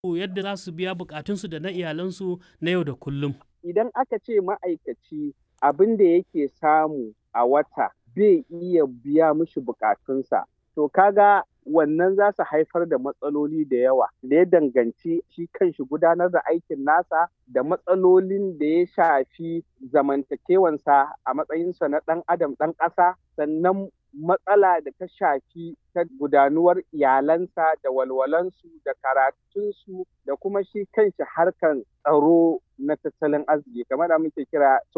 yadda za su biya bukatunsu da na iyalansu na yau da kullum. Idan aka ce ma'aikaci abin da yake samu a wata bai iya biya mishi bukatunsa, to kaga wannan za su haifar da matsaloli da yawa da ya danganci shi kanshi gudanar da aikin nasa da matsalolin da ya shafi zamantakewansa a matsayinsa na ɗan adam ɗan ƙasa sannan matsala da ta shafi ta gudanuwar iyalansa da walwalansu da karatunsu da kuma shi kanshi harkan tsaro na tattalin arziki kamar da muke kira